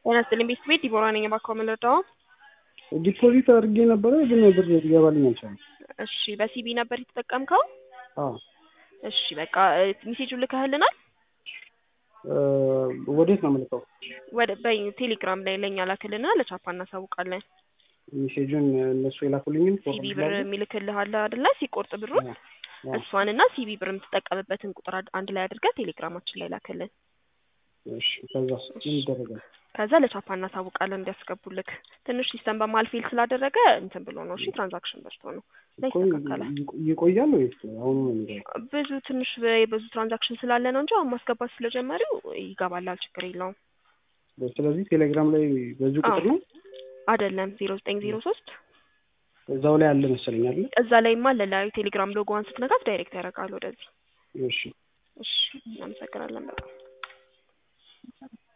ጤና ይስጥልኝ ቤት ቤት ዲቦራ ነኝ። እባክዎ ምን ልርዳዎ? ዲፖዚት አድርጌ ነበረ ግን ብር ሊገባልኝ አልቻለም። እሺ በሲቢ ነበር የተጠቀምከው? አዎ እሺ በቃ ሜሴጁን ልከህልናል? እ ወዴት ነው የምልከው? ወደ በቴሌግራም ላይ ለእኛ ላክልና ለቻፓ እናሳውቃለን። ሜሴጁን እነሱ የላኩልኝን ሲቢ ብር የሚልክልህ አለ አይደለ? ሲቆርጥ ብሩን እሷንና ሲቢ ብር የምትጠቀምበትን ቁጥር አድ- አንድ ላይ አድርገህ ቴሌግራማችን ላይ ላክልን። እሺ ከዛስ ምን ይደረጋል? ከዛ ለቻፓ እናሳውቃለን እንዲያስገቡልክ። ትንሽ ሲስተም በመሀል ፌል ስላደረገ እንትን ብሎ ነው። እሺ ትራንዛክሽን በዝቶ ነው። ላይ እኮ ይስተካከላል። ይ- ይቆያል ወይስ አሁኑ ነው የሚገባው? ብዙ ትንሽ ብዙ ትራንዛክሽን ስላለ ነው እንጂ አሁን ማስገባት ስለጀመሪው ይገባላል። ችግር የለውም። ስለዚህ ቴሌግራም ላይ በዚህ ቁጥር ነው አይደለም ዜሮ ዘጠኝ ዜሮ ሶስት እዛው ላይ አለ መሰለኝ አይደል? እዛ ላይማ ለላዩ ቴሌግራም ሎጎዋን ስትነካት ዳይሬክት ያደርጋል ወደዚህ። እሺ እሺ እናመሰግናለን በጣም